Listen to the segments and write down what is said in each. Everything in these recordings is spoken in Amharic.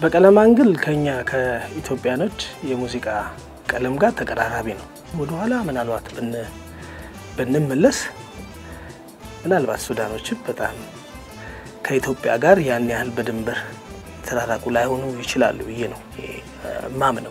በቀለም አንግል ከኛ ከኢትዮጵያኖች የሙዚቃ ቀለም ጋር ተቀራራቢ ነው። ወደኋላ ምናልባት ብንመለስ ምናልባት ሱዳኖችም በጣም ከኢትዮጵያ ጋር ያን ያህል በድንበር የተራራቁ ላይሆኑ ይችላሉ ብዬ ነው ማምነው።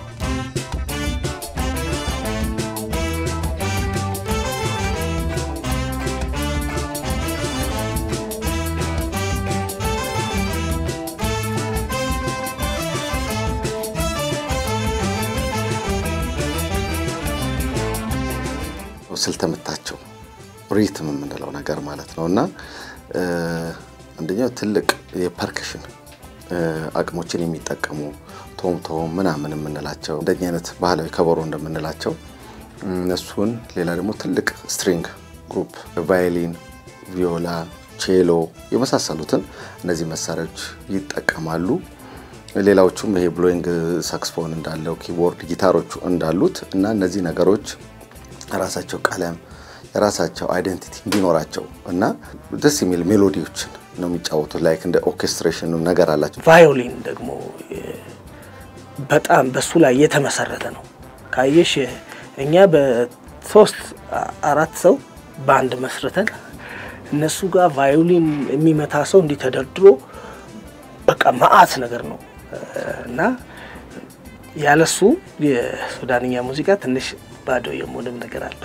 ስልተ ምታቸው ሪትም የምንለው ነገር ማለት ነው እና አንደኛው ትልቅ የፐርከሽን አቅሞችን የሚጠቀሙ ቶም ቶም ምናምን የምንላቸው እንደኛ አይነት ባህላዊ ከበሮ እንደምንላቸው እነሱን፣ ሌላ ደግሞ ትልቅ ስትሪንግ ግሩፕ ቫዮሊን፣ ቪዮላ፣ ቼሎ የመሳሰሉትን እነዚህ መሳሪያዎች ይጠቀማሉ። ሌላዎቹም ይሄ ብሎይንግ ሳክስፎን እንዳለው ኪቦርድ፣ ጊታሮቹ እንዳሉት እና እነዚህ ነገሮች የራሳቸው ቀለም የራሳቸው አይደንቲቲ እንዲኖራቸው እና ደስ የሚል ሜሎዲዎችን ነው የሚጫወቱት። ላይክ እንደ ኦርኬስትሬሽን ነገር አላቸው። ቫዮሊን ደግሞ በጣም በሱ ላይ የተመሰረተ ነው። ካየሽ እኛ በሶስት አራት ሰው በአንድ መስርተን እነሱ ጋር ቫዮሊን የሚመታ ሰው እንዲህ ተደርድሮ በቃ መዓት ነገር ነው እና ያለሱ የሱዳንኛ ሙዚቃ ትንሽ ባዶ የመሆንም ነገር አለ።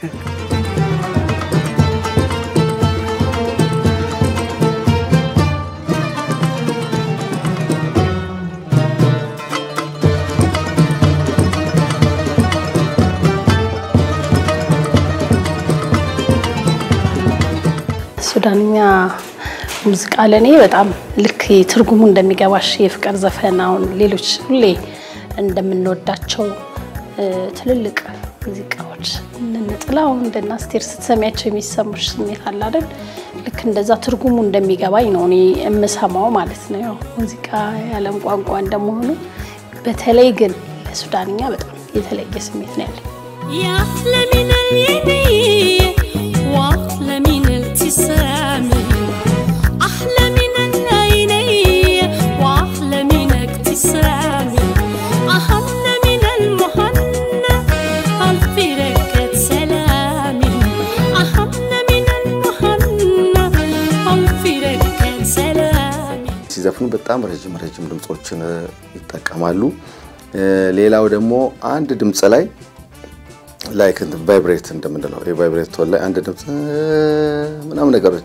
ሱዳንኛ ሙዚቃ ለእኔ በጣም ልክ ትርጉሙ እንደሚገባሽ የፍቅር ዘፈን አሁን ሌሎች ሁሌ እንደምንወዳቸው ትልልቅ ሙዚቃዎች እንደነ ጥላሁን እንደነ አስቴር ስትሰሚያቸው የሚሰሙሽ ስሜት አለ አይደል? ልክ እንደዛ ትርጉሙ እንደሚገባኝ ነው እኔ የምሰማው ማለት ነው። ያው ሙዚቃ የዓለም ቋንቋ እንደመሆኑ በተለይ ግን ለሱዳንኛ በጣም የተለየ ስሜት ነው ያለኝ። يا من اليمين واحلى من الابتسام احلى من العينين واحلى من ابتسام احن من المهنة الف ركة سلام احن من المهنة الف ركة سلام ሲዘፍኑ በጣም ረጅም ረጅም ድምፆችን ይጠቀማሉ። ሌላው ደግሞ አንድ ድምፅ ላይ ላይክ ቫይብሬት እንደምንለው የቫይብሬት ቶን ላይ አንድ ድምፅ ምናምን ነገሮች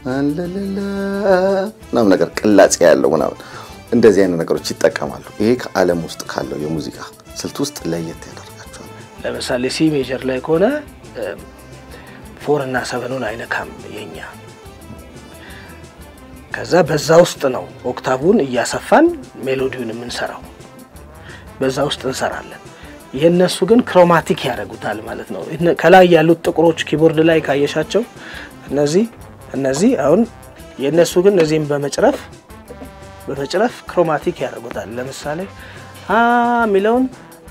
ምናምን ነገር ቅላጼ ያለው ምናምን እንደዚህ አይነት ነገሮች ይጠቀማሉ። ይሄ ከዓለም ውስጥ ካለው የሙዚቃ ስልት ውስጥ ለየት ያደርጋቸዋል። ለምሳሌ ሲ ሜጀር ላይ ከሆነ ፎር እና ሰቨኑን አይነካም የኛ። ከዛ በዛ ውስጥ ነው ኦክታቡን እያሰፋን ሜሎዲውን የምንሰራው፣ በዛ ውስጥ እንሰራለን። የእነሱ ግን ክሮማቲክ ያደርጉታል ማለት ነው። ከላይ ያሉት ጥቁሮች ኪቦርድ ላይ ካየሻቸው እነዚህ እነዚህ አሁን የእነሱ ግን እነዚህም በመጭረፍ በመጭረፍ ክሮማቲክ ያደርጉታል። ለምሳሌ አ የሚለውን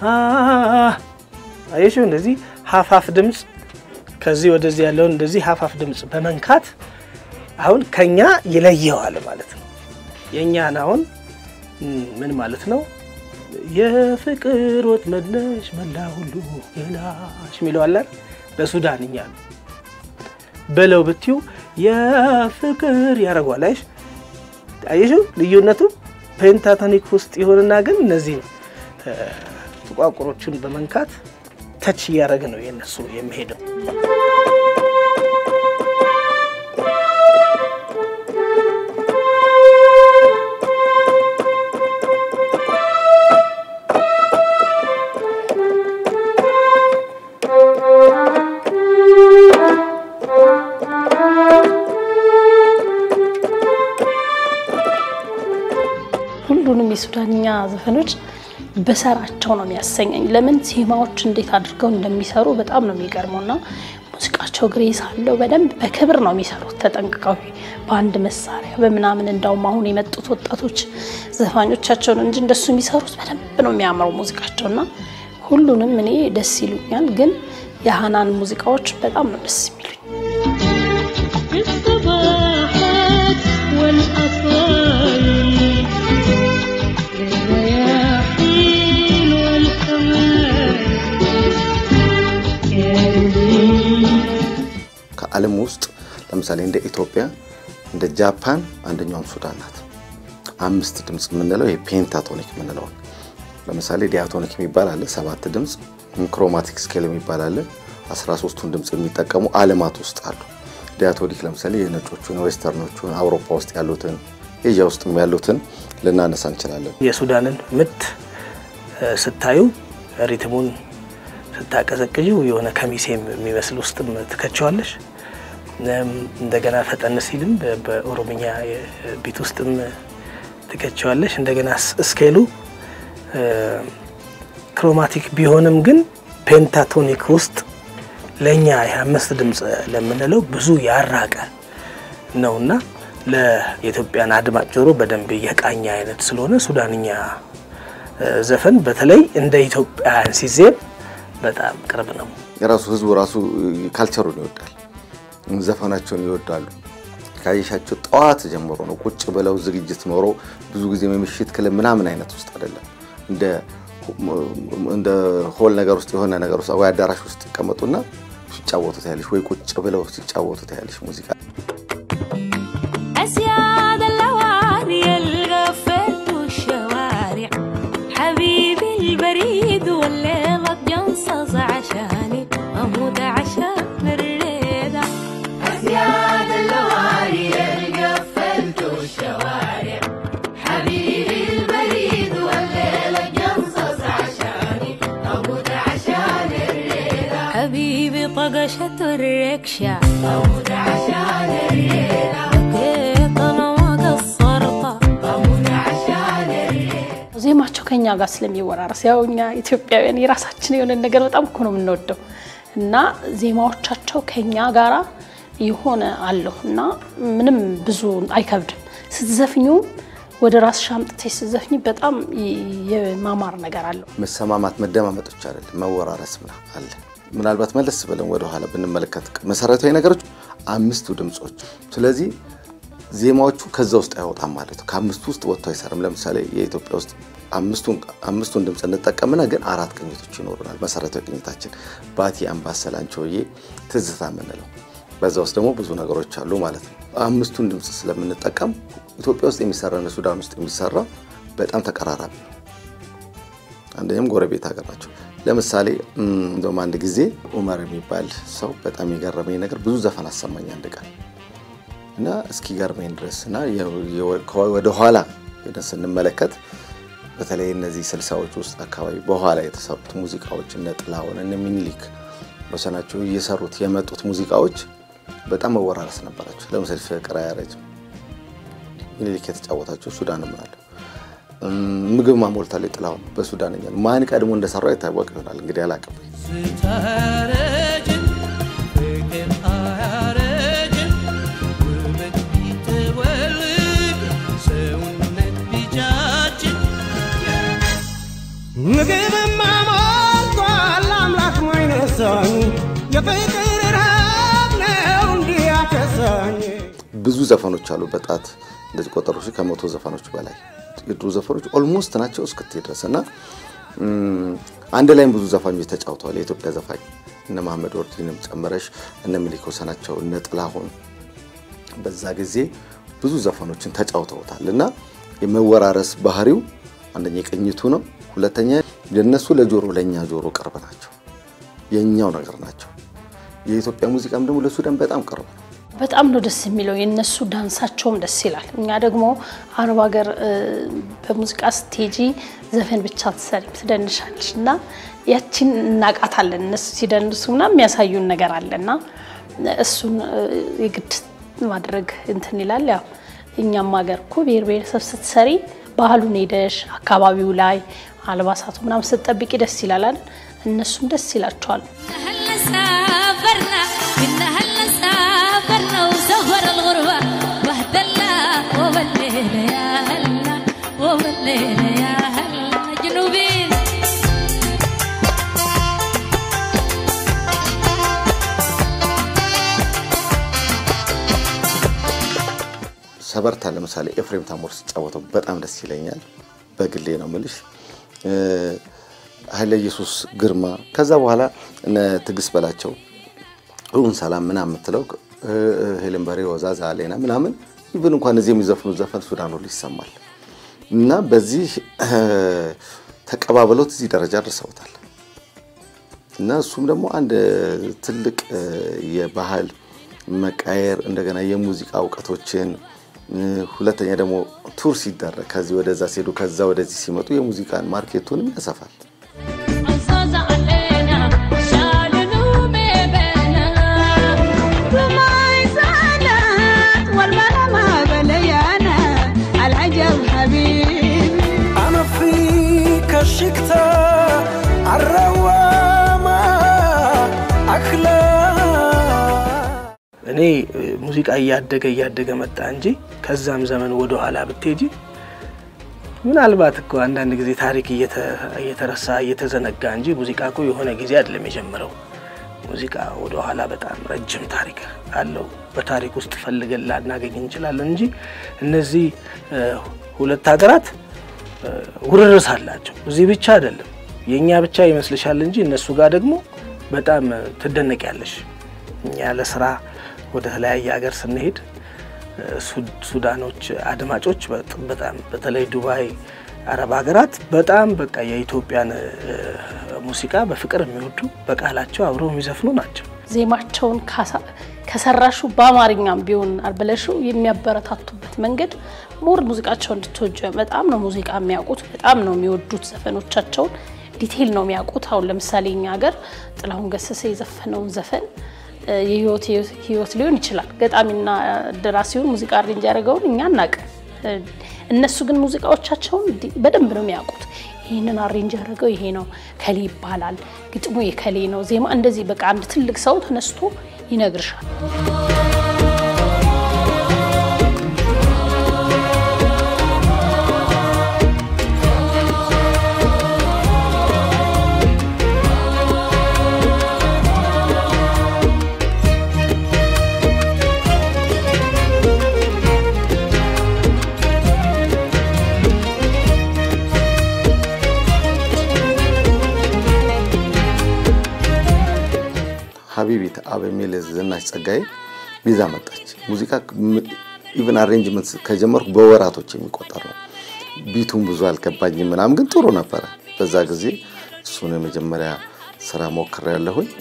አየሽው፣ እንደዚህ ሀፋፍ ድምፅ ከዚህ ወደዚህ ያለውን እንደዚህ ሀፋፍ ድምፅ በመንካት አሁን ከኛ ይለየዋል ማለት ነው። የእኛን አሁን ምን ማለት ነው የፍቅር ወጥመድ ነሽ መላ ሁሉ ገላሽ የሚለዋለን በሱዳንኛ ነው። በለው ብትዩ የፍቅር ያደርጓል። አይሽ አየሽው ልዩነቱ ፔንታቶኒክ ውስጥ ይሆንና ግን እነዚህ ጥቋቁሮቹን በመንካት ተች እያደረገ ነው የነሱ የሚሄደው። ሁሉንም የሱዳንኛ ዘፈኖች በሰራቸው ነው የሚያሰኘኝ። ለምን ዜማዎች እንዴት አድርገው እንደሚሰሩ በጣም ነው የሚገርመው እና ሙዚቃቸው ግሬስ አለው። በደንብ በክብር ነው የሚሰሩት ተጠንቅቀው በአንድ መሳሪያ በምናምን። እንዳውም አሁን የመጡት ወጣቶች ዘፋኞቻቸውን እንጂ እንደሱ የሚሰሩት በደንብ ነው የሚያምረው ሙዚቃቸው እና ሁሉንም እኔ ደስ ይሉኛል። ግን የሀናን ሙዚቃዎች በጣም ነው ደስ የሚሉኝ። الصباحات والأطفال በዓለም ውስጥ ለምሳሌ እንደ ኢትዮጵያ፣ እንደ ጃፓን አንደኛውም ሱዳን ናት። አምስት ድምፅ የምንለው ይሄ ፔንታቶኒክ የምንለውን ለምሳሌ ዲያቶኒክ የሚባል አለ፣ ሰባት ድምፅ። ክሮማቲክ ስኬል የሚባል አለ፣ አስራ ሶስቱን ድምፅ የሚጠቀሙ ዓለማት ውስጥ አሉ። ዲያቶኒክ ለምሳሌ የነጮቹን፣ ዌስተርኖቹን፣ አውሮፓ ውስጥ ያሉትን፣ ኤዥያ ውስጥ ያሉትን ልናነሳ እንችላለን። የሱዳንን ምት እ፣ ስታዩ ሪትሙን ስታቀዘቅዥው የሆነ ከሚሴ የሚመስል ውስጥም ትከቸዋለሽ። እም፣ እንደገና ፈጠን ሲልም በ- በኦሮምኛ ቢት ውስጥም ትከቸዋለሽ። እንደገና ስ- ስኬሉ እ፣ ክሮማቲክ ቢሆንም ግን ፔንታቶኒክ ውስጥ ለእኛ የአምስት ድምፅ ለምንለው ብዙ ያራቀ ነውና ለኢትዮጵያን አድማጭ ጆሮ በደንብ የቃኘ አይነት ስለሆነ ሱዳንኛ እ፣ ዘፈን በተለይ እንደ ኢትዮጵያውያን ሲዜም በጣም ቅርብ ነው። የራሱ ህዝቡ ራሱ ካልቸሩን ይወዳል፣ ዘፈናቸውን ይወዳሉ። ካየሻቸው ጠዋት ጀምሮ ነው ቁጭ ብለው ዝግጅት ኖሮ ብዙ ጊዜ የምሽት ክለብ ምናምን አይነት ውስጥ አይደለም። እንደ እንደ ሆል ነገር ውስጥ የሆነ ነገር ውስጥ ወይ አዳራሽ ውስጥ ይቀመጡና ሲጫወቱ ታያለሽ፣ ወይ ቁጭ ብለው ሲጫወቱ ታያለሽ ሙዚቃ أسياد اللواري الغفلت والشوارع حبيبي البريد والليلة جنصص عشاني أموت عشان الريدة أسياد اللواري الغفلت والشوارع حبيبي البريد والليلة جنصص عشاني أموت عشان الريدة حبيبي طقشة الركشة أموت عشان الريدة بكيت أنا ما قصرت أموت عشان الريدة ዜማቸው ከኛ ጋር ስለሚወራረስ ያው እኛ ኢትዮጵያውያን የራሳችን የሆነ ነገር በጣም እኮ ነው የምንወደው እና ዜማዎቻቸው ከኛ ጋራ የሆነ አለው እና ምንም ብዙ አይከብድም። ስትዘፍኙ ወደ ራስሽ አምጥተሽ ስትዘፍኝ በጣም የማማር ነገር አለው። መሰማማት መደማመጥ ብቻ አይደለም፣ መወራረስ ምናምን አለ። ምናልባት መለስ ብለን ወደኋላ ብንመለከት መሰረታዊ ነገሮች አምስቱ ድምፆች። ስለዚህ ዜማዎቹ ከዛ ውስጥ አይወጣም ማለት ነው። ከአምስቱ ውስጥ ወጥቶ አይሰርም። ለምሳሌ የኢትዮጵያ ውስጥ አምስቱን አምስቱን ድምፅ እንጠቀምና ግን አራት ቅኝቶች ይኖሩናል። መሰረታዊ ቅኝታችን ባቲ፣ አምባሰል፣ አንቺሆዬ፣ ትዝታ የምንለው በዛ ውስጥ ደግሞ ብዙ ነገሮች አሉ ማለት ነው። አምስቱን ድምፅ ስለምንጠቀም ኢትዮጵያ ውስጥ የሚሰራና ሱዳን ውስጥ የሚሰራ በጣም ተቀራራቢ ነው። አንደኛም ጎረቤት ሀገር ናቸው። ለምሳሌ እም፣ እንደውም አንድ ጊዜ ኡመር የሚባል ሰው በጣም የገረመኝ ነገር ብዙ ዘፈን አሰማኝ አንድ ቀን እና እስኪ ገርመኝ ድረስ እና ወደ ኋላ ሄደን ስንመለከት በተለይ እነዚህ ስልሳዎች ውስጥ አካባቢ በኋላ የተሰሩት ሙዚቃዎች እነ ጥላሁን እነ ሚኒሊክ በሰናቸው እየሰሩት የመጡት ሙዚቃዎች በጣም መወራረስ ነበራቸው። ለምሳሌ ፍቅር አያረጅም ሚኒሊክ የተጫወታቸው ሱዳንም አለ። እም፣ ምግብ ማሞልታለች ጥላሁን በሱዳንኛ ነው። ማን ቀድሞ እንደሰራው ይታወቅ ይሆናል እንግዲህ አላቅም። ስታረጅም ፍቅር አያረጅም ውበት ቢተወልድ ሰውነት ቢጃጅም ምግብማ ሞልቷል አምላክ ማይነሳኝ የፍቅር ረሃብ ነው እንዲህ ያከሳኝ ብዙ ዘፈኖች አሉ። በጣት እንደዚህ ቆጠሩ ሺህ ከመቶ ዘፈኖች በላይ የድሮ ዘፈኖች ኦልሞስት ናቸው እስክትሄድ ድረስ እና እም፣ አንድ ላይም ብዙ ዘፋኞች ተጫውተዋል። የኢትዮጵያ ዘፋኝ እነ መሐመድ ወርዲንም ጨምረሽ እነ ሚሊክ ወሰናቸው እነ ጥላሁን በዛ ጊዜ ብዙ ዘፈኖችን ተጫውተውታል እና የመወራረስ ባህሪው አንደኛ የቅኝቱ ነው። ሁለተኛ የነሱ ለጆሮ ለእኛ ጆሮ ቅርብ ናቸው፣ የእኛው ነገር ናቸው። የኢትዮጵያ ሙዚቃም ደግሞ ለሱዳን በጣም ቅርብ ነው። በጣም ነው ደስ የሚለው የነሱ ዳንሳቸውም ደስ ይላል። እኛ ደግሞ አረብ ሀገር እ፣ በሙዚቃ ስቴጂ ዘፈን ብቻ ትሰሪም ትደንሻለሽ እና ያቺን እናቃታለን። እነሱ ሲደንሱ ምናምን የሚያሳዩን ነገር አለ እና እሱን እ፣ የግድ ማድረግ እንትን ይላል። ያው እኛም ሀገር እኮ ብሔር ብሔረሰብ ስትሰሪ ባህሉን ሄደሽ አካባቢው ላይ አልባሳቱ ምናምን ስትጠብቂ ደስ ይላል አይደል? እነሱም ደስ ይላቸዋል። هلا سافرنا كنا هلا سافرنا وسهر الغربة بهدلنا وبالليلة يا هلا وبالليلة يا هلا جنوبين ሰበርታ ለምሳሌ ኤፍሬም ታሞር ሲጫወተው በጣም ደስ ይለኛል። በግሌ ነው ምልሽ። ኃይለ ኢየሱስ ግርማ ከዛ በኋላ እነ ትዕግስት በላቸው ሁን ሰላም ምናምን የምትለው እ፣ እ፣ ሄለን በሬ፣ ወዛዛ አሌና ምናምን ኢቭን እንኳን እዚህ የሚዘፍኑት ዘፈን ሱዳን ሁሉ ይሰማል እና በዚህ እ፣ ተቀባብለውት እዚህ ደረጃ ደርሰውታል። እና እሱም ደግሞ አንድ ትልቅ እ፣ የባህል መቃየር እንደገና የሙዚቃ እውቀቶችን እ፣ ሁለተኛ ደግሞ ቱር ሲደረግ ከዚህ ወደዛ ሲሄዱ ከዛ ወደዚህ ሲመጡ የሙዚቃን ማርኬቱንም ያሰፋል። عزاز علينا شالوا بيبنا وما يزالت والملا ما بليانا العجب حبيبي أنا فيك شكتا الروامة أخلاق እኔ እ፣ ሙዚቃ እያደገ እያደገ መጣ እንጂ ከዛም ዘመን ወደ ኋላ ብትሄጂ ምናልባት እኮ አንዳንድ ጊዜ ታሪክ እየተ- እየተረሳ እየተዘነጋ እንጂ ሙዚቃ እኮ የሆነ ጊዜ አይደለም የጀመረው። ሙዚቃ ወደ ኋላ በጣም ረጅም ታሪክ አለው። በታሪክ ውስጥ ፈልገን ላናገኝ እንችላለን እንጂ እነዚህ እ፣ ሁለት ሀገራት እ፣ ውርርስ አላቸው። እዚህ ብቻ አይደለም የእኛ ብቻ ይመስልሻል እንጂ እነሱ ጋር ደግሞ በጣም እ፣ ትደነቂያለሽ። እኛ ለስራ ወደ ተለያየ ሀገር ስንሄድ እ፣ ሱ- ሱዳኖች አድማጮች በጥ- በጣም በተለይ ዱባይ፣ አረብ ሀገራት በጣም በቃ የኢትዮጵያን እ፣ ሙዚቃ በፍቅር የሚወዱ በቃላቸው አብረው የሚዘፍኑ ናቸው። ዜማቸውን ካሳ- ከሰራሹ በአማርኛም ቢሆን አልበለሹ የሚያበረታቱበት መንገድ ሞር ሙዚቃቸው እንድትወጁ በጣም ነው ሙዚቃ የሚያውቁት፣ በጣም ነው የሚወዱት። ዘፈኖቻቸውን ዲቴይል ነው የሚያውቁት። አሁን ለምሳሌ እኛ ሀገር ጥላሁን ገሰሰ የዘፈነውን ዘፈን እ፣ የህይወት ህይወት ሊሆን ይችላል። ገጣሚና ደራሲውን ሙዚቃ አሬንጅ ያደረገውን እኛ እናቅ። እነሱ ግን ሙዚቃዎቻቸውን ዲ- በደንብ ነው የሚያውቁት። ይህንን አሬንጅ ያደረገው ይሄ ነው ከሌ ይባላል፣ ግጥሙ የከሌ ነው፣ ዜማ እንደዚህ በቃ አንድ ትልቅ ሰው ተነስቶ ይነግርሻል። ሀቢቢት አብ የሚል ዝናሽ ጸጋዬ ይዛ መጣች። ሙዚቃ ኢቨን አሬንጅመንት ከጀመርኩ በወራቶች የሚቆጠር ነው። ቢቱን ብዙ አልገባኝም ምናምን፣ ግን ጥሩ ነበረ በዛ ጊዜ። እሱን የመጀመሪያ ስራ ሞክሬ ያለሁኝ።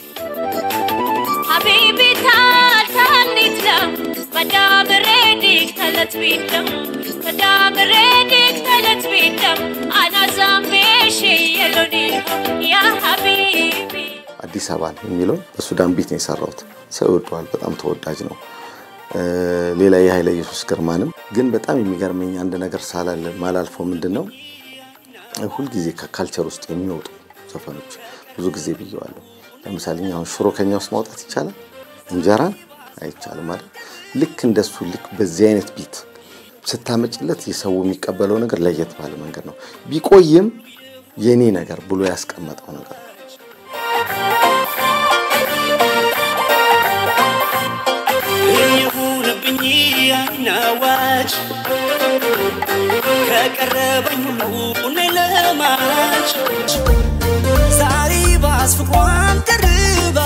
حبيبي تعال تعال نتلم مدام ريدك ثلاث بيدم مدام ريدك ثلاث بيدم انا زامي شي يلوني يا حبيبي አዲስ አበባን የሚለውን በሱዳን ቢት ነው የሰራሁት። ሰው ይወደዋል፣ በጣም ተወዳጅ ነው። እ፣ ሌላ የኃይለ ኢየሱስ ግርማንም ግን በጣም የሚገርመኝ አንድ ነገር ሳላለ ማላልፈው ምንድን ነው ሁልጊዜ ከካልቸር ውስጥ የሚወጡ ዘፈኖች ብዙ ጊዜ ብየዋለሁ። ለምሳሌ እኛ አሁን ሽሮ ከኛ ውስጥ ማውጣት ይቻላል፣ እንጀራን አይቻልም ማለት ልክ እንደሱ ልክ በዚህ አይነት ቢት ስታመጭለት የሰው የሚቀበለው ነገር ለየት ባለ መንገድ ነው። ቢቆይም የኔ ነገር ብሎ ያስቀመጠው ነገር ነው። የሆነብኝ አይናዋጭ ከቀረበኝ ሁሉ እኔ ለማጭ ዛሬ ባስፍቋን ቀርባ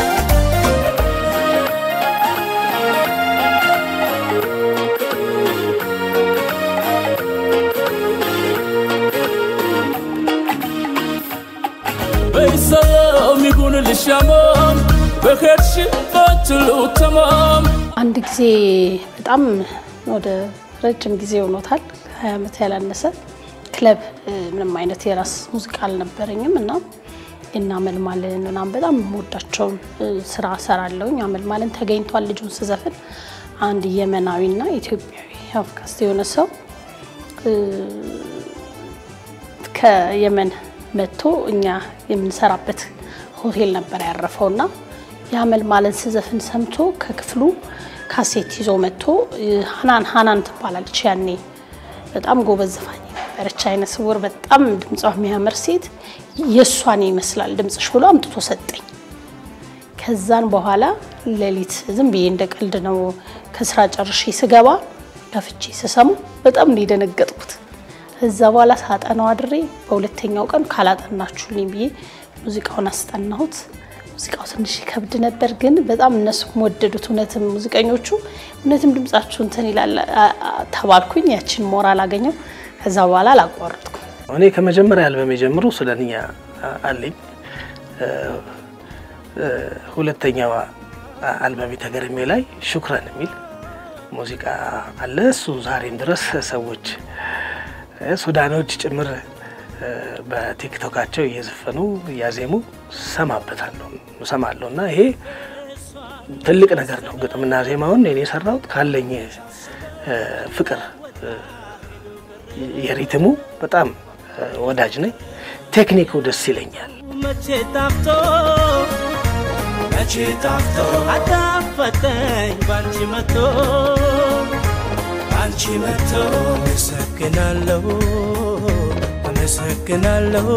በሰላም ይሁንልሽ አማን በሄድሽበት ሁሉ ተማም አንድ ጊዜ በጣም ወደ ረጅም ጊዜ ሆኖታል፣ ሀያ ዓመት ያላነሰ ክለብ እ፣ ምንም አይነት የራስ ሙዚቃ አልነበረኝም እና እና አመልማልን ምናምን በጣም የምወዳቸውን እ፣ ስራ ሰራለሁኝ። አመልማልን ተገኝቷል ልጁን ስዘፍን አንድ የመናዊና ኢትዮጵያዊ አፍካስት የሆነ ሰው እ፣ ከየመን መጥቶ እኛ የምንሰራበት ሆቴል ነበር ያረፈው እና የአመልማልን ስዘፍን ሰምቶ ከክፍሉ ካሴት ይዞ መጥቶ እ፣ ሀናን ሀናን ትባላለች ያኔ በጣም ጎበዝ ዘፋኝ ነበረች። አይነ ስውር በጣም ድምጿ የሚያምር ሴት የእሷን ይመስላል ድምፅሽ ብሎ አምጥቶ ሰጠኝ። ከዛን በኋላ ሌሊት ዝም ብዬ እንደ ቀልድ ነው ከስራ ጨርሼ ስገባ ከፍቼ ስሰሙ በጣም ነው የደነገጥኩት። ከዛ በኋላ ሳጠናው አድሬ በሁለተኛው ቀን ካላጠናችሁልኝ ብዬ ሙዚቃውን አስጠናሁት። ሙዚቃው ትንሽ ይከብድ ነበር፣ ግን በጣም እነሱም ወደዱት። እውነትም ሙዚቀኞቹ እውነትም ድምጻችሁ እንትን ይላል አ- አ- ተባልኩኝ። ያችን ሞራል አገኘው። ከዛ በኋላ አላቋረጥኩም። እኔ ከመጀመሪያ አልበም የጀምሮ ስለንኛ አለኝ። እ፣ እ፣ ሁለተኛዋ አልበሜ ተገርሜ ላይ ሹክረን የሚል ሙዚቃ አለ። እሱ ዛሬም ድረስ ሰዎች እ፣ ሱዳኖች ጭምር እ፣ በቲክቶካቸው እየዘፈኑ እያዜሙ ሰማበታለሁ ሰማለሁ እና ይሄ ትልቅ ነገር ነው። ግጥምና ዜማውን እኔ የሰራሁት ካለኝ እ፣ ፍቅር እ፣ የሪትሙ በጣም እ፣ ወዳጅ ነኝ። ቴክኒኩ ደስ ይለኛል። መቼ ጣፍቶ መቼ ጣፍቶ አጣፈጠኝ ባንቺ መቶ ባንቺ መቶ አመሰግናለሁ አመሰግናለሁ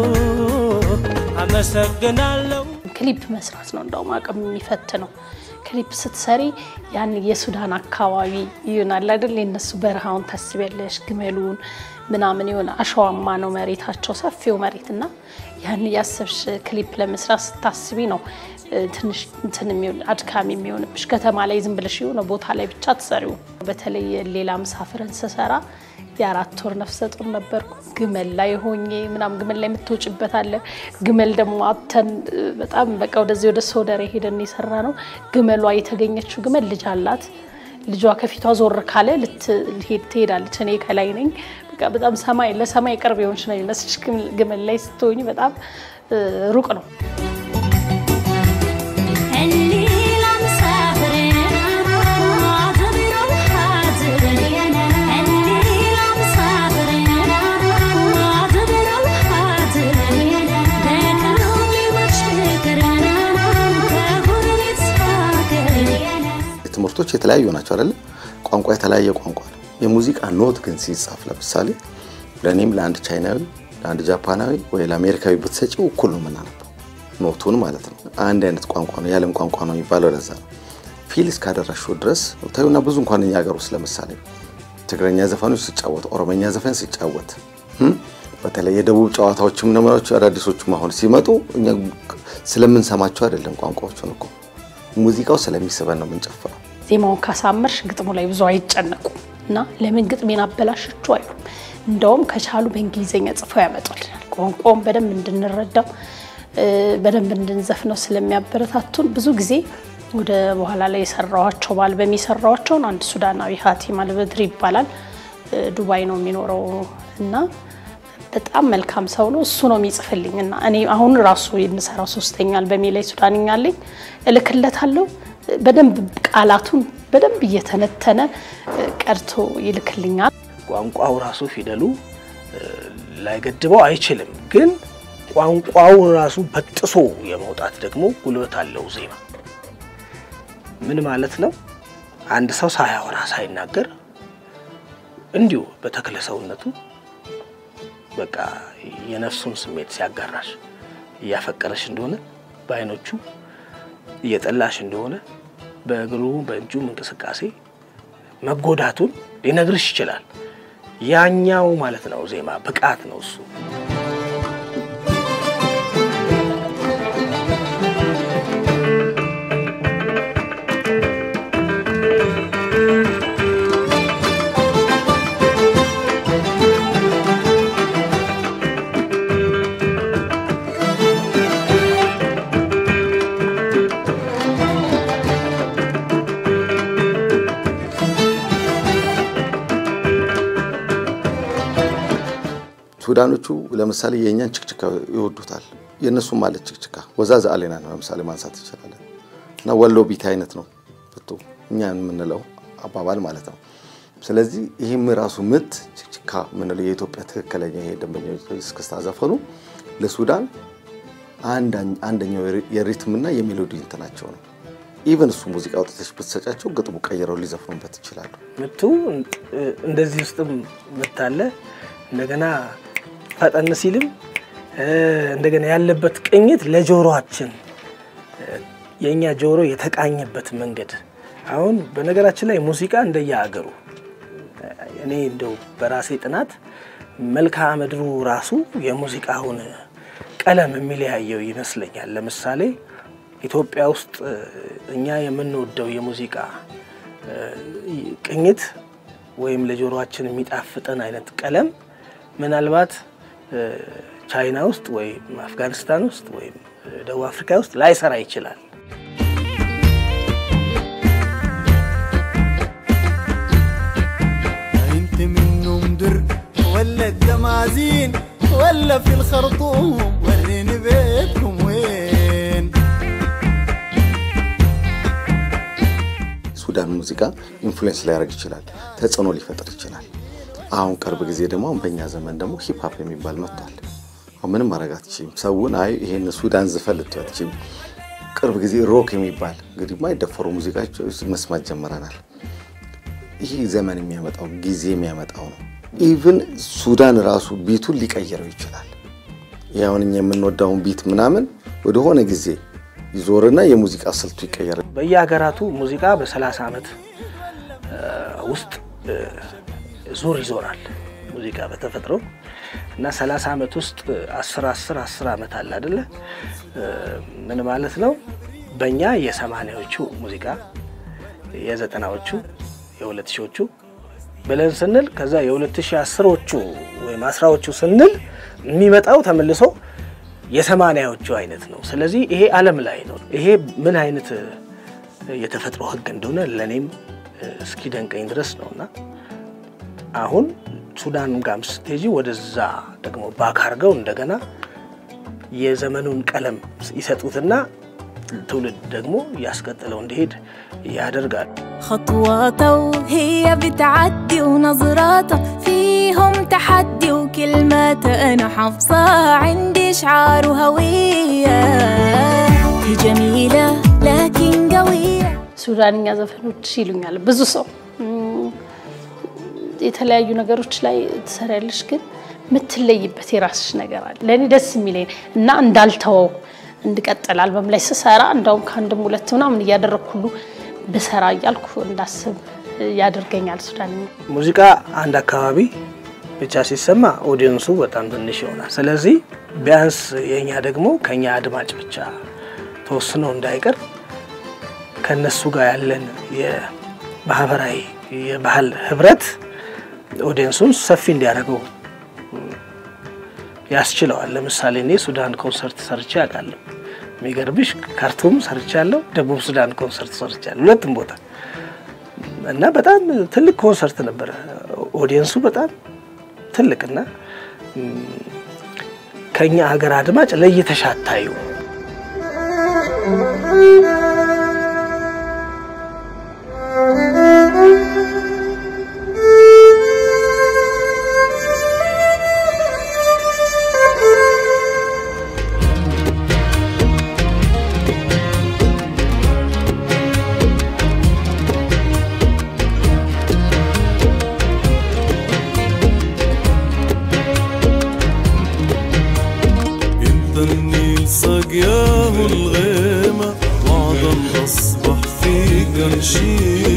አመሰግናለሁ ክሊፕ መስራት ነው እንደውም አቅም የሚፈትነው። ክሊፕ ስትሰሪ ያን የሱዳን አካባቢ ይሆናል አይደል? የነሱ በረሃውን ታስቢያለሽ፣ ግመሉን ምናምን የሆነ አሸዋማ ነው መሬታቸው፣ ሰፊው መሬት እና ያን እያሰብሽ ክሊፕ ለመስራት ስታስቢ ነው እ፣ ትንሽ እንትን የሚሆን አድካሚ የሚሆንብሽ። ከተማ ላይ ዝም ብለሽ የሆነ ቦታ ላይ ብቻ ትሰሪው። በተለይ ሌላ ምሳፍርን ስሰራ የአራት ወር ነፍሰ ጡር ነበርኩ። ግመል ላይ ሆኜ ምናም ግመል ላይ የምትወጭበት አለ። ግመል ደግሞ አብተን እ፣ በጣም በቃ ወደዚህ ወደ ሶደሬ ሄደን የሰራ ነው። ግመሏ የተገኘችው ግመል ልጅ አላት። ልጇ ከፊቷ ዞር ካለ ልትሄድ ትሄዳለች። እኔ ከላይ ነኝ። በቃ በጣም ሰማይ ለሰማይ ቅርብ የሆንሽ ነው የሚመስልሽ። ግመል ላይ ስትሆኝ በጣም እ፣ ሩቅ ነው። ትምህርቶች የተለያዩ ናቸው አይደለ? ቋንቋ የተለያየ ቋንቋ ነው። የሙዚቃ ኖት ግን ሲጻፍ ለምሳሌ ለእኔም ለአንድ ቻይናዊ፣ ለአንድ ጃፓናዊ ወይ ለአሜሪካዊ ብትሰጪው እኩል ነው የምናነበው ኖቱን ማለት ነው። አንድ አይነት ቋንቋ ነው፣ የዓለም ቋንቋ ነው የሚባለው ለዛ ነው። ፊል እስካደረሽው ድረስ ታዩና ብዙ እንኳን እኛ ሀገር ውስጥ ለምሳሌ ትግረኛ ዘፈኖች ሲጫወት፣ ኦሮመኛ ዘፈን ሲጫወት እም፣ በተለይ የደቡብ ጨዋታዎችም ነመሮች አዳዲሶቹም አሁን ሲመጡ እኛ ስለምንሰማቸው አይደለም ቋንቋዎቹን እኮ ሙዚቃው ስለሚስበን ነው የምንጨፍረው። ዜማውን ካሳመርሽ ግጥሙ ላይ ብዙ አይጨነቁም እና ለምን ግጥሜን አበላሸችው አይሉም። እንደውም ከቻሉ በእንግሊዝኛ ጽፈው ያመጡልናል። ቋንቋውን በደንብ እንድንረዳው እ፣ በደንብ እንድንዘፍነው ስለሚያበረታቱን ብዙ ጊዜ ወደ በኋላ ላይ የሰራዋቸው በአልበም የሰራዋቸውን አንድ ሱዳናዊ ሀቲም አልበድሪ ይባላል እ፣ ዱባይ ነው የሚኖረው እና በጣም መልካም ሰው ነው። እሱ ነው የሚጽፍልኝ እና እኔ አሁን ራሱ የምሰራው ሶስተኛ አልበሜ ላይ ሱዳንኛ አለኝ እልክለታለሁ። በደንብ ቃላቱን በደንብ እየተነተነ እ፣ ቀርቶ ይልክልኛል። ቋንቋው ራሱ ፊደሉ እ፣ ላይገድበው አይችልም። ግን ቋንቋው ራሱ በጥሶ የመውጣት ደግሞ ጉልበት አለው ዜማ። ምን ማለት ነው? አንድ ሰው ሳያወራ ሳይናገር እንዲሁ በተክለ ሰውነቱ በቃ የነፍሱን ስሜት ሲያጋራሽ እያፈቀረሽ እንደሆነ በአይኖቹ እየጠላሽ እንደሆነ በእግሩ በእጁም እንቅስቃሴ መጎዳቱን ሊነግርሽ ይችላል። ያኛው ማለት ነው ዜማ ብቃት ነው እሱ። ሱዳኖቹ ለምሳሌ የእኛን ችክችካ ይወዱታል። የእነሱም ማለት ችክችካ ወዛዝ አሌና ነው ለምሳሌ ማንሳት ይችላለን። እና ወሎ ቢት አይነት ነው ብቱ እኛ የምንለው አባባል ማለት ነው። ስለዚህ ይህም ራሱ ምት ችክችካ የምንለው የኢትዮጵያ ትክክለኛ ይሄ ደንበኛ እስክስታ ዘፈኑ ለሱዳን አንደኛው የሪትምና የሜሎዲ እንትናቸው ነው። ኢቨን እሱ ሙዚቃ አውጥተሽ ብትሰጫቸው ግጥሙ ቀይረው ሊዘፍኑበት ይችላሉ። ምቱ እንደዚህ ውስጥም ምት አለ። እንደገና ፈጠን ሲልም እንደገና ያለበት ቅኝት ለጆሮአችን የእኛ ጆሮ የተቃኘበት መንገድ አሁን በነገራችን ላይ ሙዚቃ እንደየሀገሩ እኔ እንደው በራሴ ጥናት መልክዓ ምድሩ ራሱ የሙዚቃውን ቀለም የሚለያየው ይመስለኛል። ለምሳሌ ኢትዮጵያ ውስጥ እ፣ እኛ የምንወደው የሙዚቃ እ፣ ቅኝት ወይም ለጆሮአችን የሚጣፍጠን አይነት ቀለም ምናልባት እ፣ ቻይና ውስጥ ወይም አፍጋኒስታን ውስጥ ወይም እ፣ ደቡብ አፍሪካ ውስጥ ላይሰራ ይችላል። انت منهم در ولا الدمازين ولا في الخرطوم وريني بيتكم وين ሱዳን ሙዚቃ ኢንፍሉዌንስ ሊያደርግ ይችላል፣ ተጽዕኖ ሊፈጥር ይችላል። አሁን ቅርብ ጊዜ ደግሞ አሁን በእኛ ዘመን ደግሞ ሂፕሀፕ የሚባል መጥቷል። አሁን ምንም ማድረግ አትችይም። ሰውን አይ ይሄን ሱዳን ዝፈን ልትይው አትችይም። ቅርብ ጊዜ ሮክ የሚባል እንግዲህ የማይደፈሩ ሙዚቃዎች መስማት ጀምረናል። ይህ ዘመን የሚያመጣው ጊዜ የሚያመጣው ነው። ኢቭን ሱዳን ራሱ ቢቱን ሊቀይረው ይችላል። ይህ አሁን እኛ የምንወዳውን ቢት ምናምን ወደሆነ ጊዜ ይዞርና የሙዚቃ ስልቱ ይቀየራል። በየሀገራቱ ሙዚቃ በ30 ዓመት እ፣ ውስጥ እ፣ ዙር ይዞራል ሙዚቃ በተፈጥሮ እና 30 ዓመት ውስጥ 10 10 10 ዓመት አለ አይደለ? እ፣ ምን ማለት ነው? በእኛ የሰማኒያዎቹ ሙዚቃ የዘጠናዎቹ የሁለት ሺዎቹ ብለን ስንል ከዛ የሁለት ሺህ አስሮቹ ወይም አስራዎቹ ስንል የሚመጣው ተመልሶ የሰማኒያዎቹ አይነት ነው። ስለዚህ ይሄ ዓለም ላይ ነው። ይሄ ምን አይነት እ፣ የተፈጥሮ ሕግ እንደሆነ ለእኔም እ፣ እስኪደንቀኝ ድረስ ነው እና አሁን ሱዳን ጋም ስትሄጂ ወደዛ ደግሞ ባክ አድርገው እንደገና የዘመኑን ቀለም ይሰጡትና ትውልድ ደግሞ እያስቀጥለው እንዲሄድ ያደርጋል። خطواته هي بتعدي ونظراته فيهم تحدي وكلماته أنا حافظة عندي شعار وهوية هي جميلة لكن قوية ሱዳንኛ ዘፈኖች ይሉኛል ብዙ ሰው እም፣ የተለያዩ ነገሮች ላይ ትሰሪያለሽ፣ ግን የምትለይበት የራስሽ ነገር አለ። ለእኔ ደስ የሚለኝ እና እንዳልተወው እንድቀጥል አልበም ላይ ስሰራ እንዳውም ከአንድም ሁለት ምናምን እያደረግኩ ሁሉ ብሰራ እያልኩ እንዳስብ ያደርገኛል። ሱዳንኛ ሙዚቃ አንድ አካባቢ ብቻ ሲሰማ ኦዲየንሱ በጣም ትንሽ ይሆናል። ስለዚህ ቢያንስ የእኛ ደግሞ ከኛ አድማጭ ብቻ ተወስኖ እንዳይቀር ከነሱ ጋር ያለን የማህበራዊ የባህል ህብረት ኦዲየንሱን ሰፊ እንዲያደርገው ያስችለዋል። ለምሳሌ እኔ ሱዳን ኮንሰርት ሰርቼ አውቃለሁ። የሚገርምሽ ካርቱም ሰርቻለሁ፣ ደቡብ ሱዳን ኮንሰርት ሰርቻለሁ፣ ሁለቱም ቦታ እና በጣም ትልቅ ኮንሰርት ነበረ። ኦዲየንሱ በጣም ትልቅና ም፣ ከኛ ሀገር አድማጭ ለይተሽ አታዩ። انت النيل سقياه الغيمة وعدا اصبح في قرشين